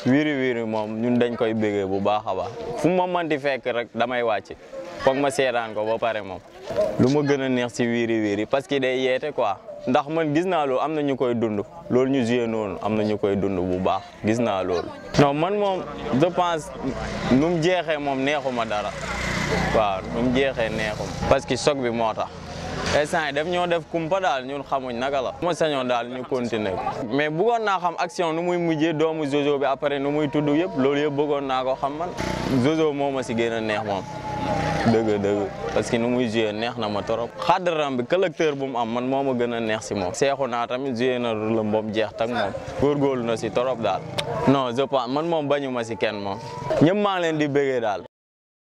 wiiri wiiri moom ñun dañ koy bégee bu baax a baax fu ma mënti fekk rek damay wàcc foog ma seetaan ko ba pare moom lu ma gën a neex si wiiri wiiri parce que day yeete quoi ndax man gis naa loolu am na ñu koy dund loolu ñu joué noonu am na ñu koy dund bu baax gis naa loolu non man moom je pense nu mu jeexee moom neexuma dara waaw nu mu jeexee neexuma parce que choc bi moo tax instant yi def ñoo def kumpa daal ñun xamuñ naka la ma sañoon daal ñu continuer mais bëggoon naa xam action nu muy mujjee doomu Jojo bi après nu muy tudd yëpp loolu yëpp bëggoon naa ko xam man Jojo moo ma si gën a neex moom dëgg dëgg parce que nu muy joué neex na ma trop xaddaram bi collecteur bu mu am man moo ma gën a neex si moom seexu naa tamit joué na rôle boobu jeex tak moom góorgóorlu na si trop daal non je pense man moom bañu ma si kenn moom ñëpp maa ngi leen di bëggee daal